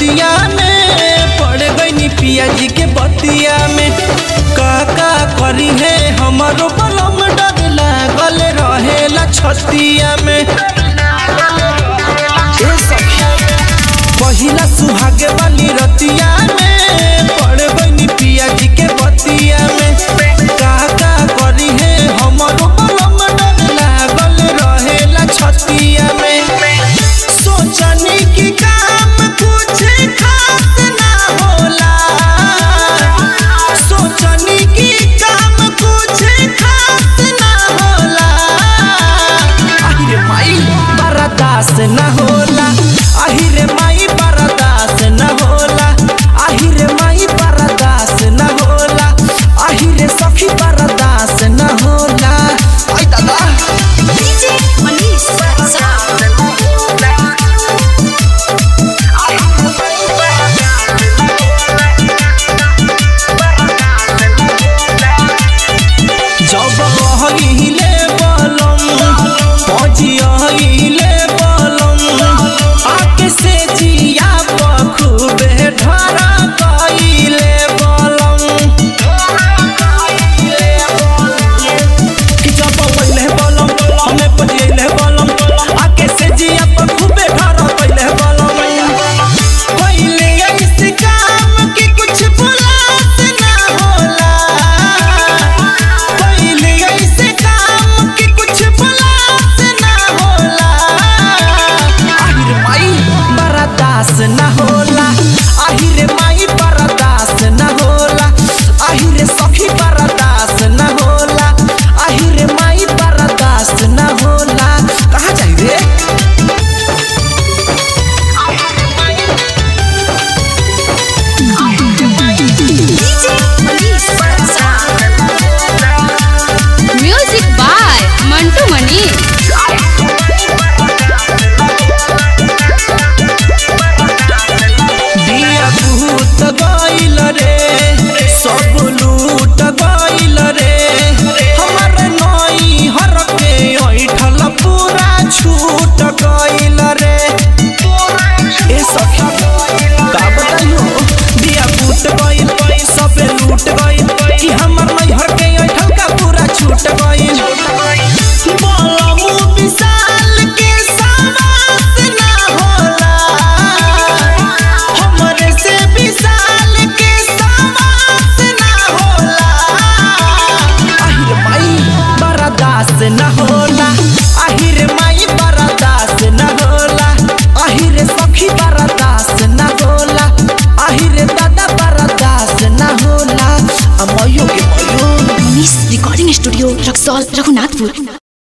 रतिया में पड़ गई पिया जी के बतिया में का का करी है हमारो बलम डर लागल रहेला छतिया में ए सखी पहिला सुहागे वाली रतिया में पड़ गई पिया जी के बतिया में का का करी है हमारो बलम डर लागल रहेला छतिया में सोचनी की काम कुछ खास ना होला सोचनी की काम कुछ खास ना होला आहिरे माई बरदास ना होला आहिरे माई बरदास ना होला आहिरे माई बरदास ना होला आहिरे सखी बरदास ना होला आई दादा DJ Manish जब कहले बलम पजिले बलम आके से जिया बखूबे ढरा कइले बलम कि जब पहिले बलम हमें पजिले बलम आके से जिया बखूबे ढरा कइले बलम पहिले ऐसे काम कि कुछ बुलात ना होला पहिले ऐसे काम कि कुछ बुलात ना होला आहिर माई बरदास ना होला आहिर माई बरदास ना होला आहिर सखी बरदास ना होला आहिर माई बरदास ना होला कहाँ जाई रे DJ Manish Music by Mantu Mani. दिया भूत गइल रे सब लूट गइल रे हमर नई हर के ऐठल पूरा छूट गइल रे ए सखी का बताइयो दिया भूत गइल सब लूट गइल कि हमर नई हर के ऐठल का पूरा छूट गइल बलमु विशाल के सावास ना होला हमरे से विशाल के सावास ना होला आहिर माई बरदास ना होला आहिर माई बरदास ना होला आहिर सखी बरदास ना होला आहिर दादा बरदास ना होला अमयो के मयो Manish Recording Studio, Raxol, Raghunatpur.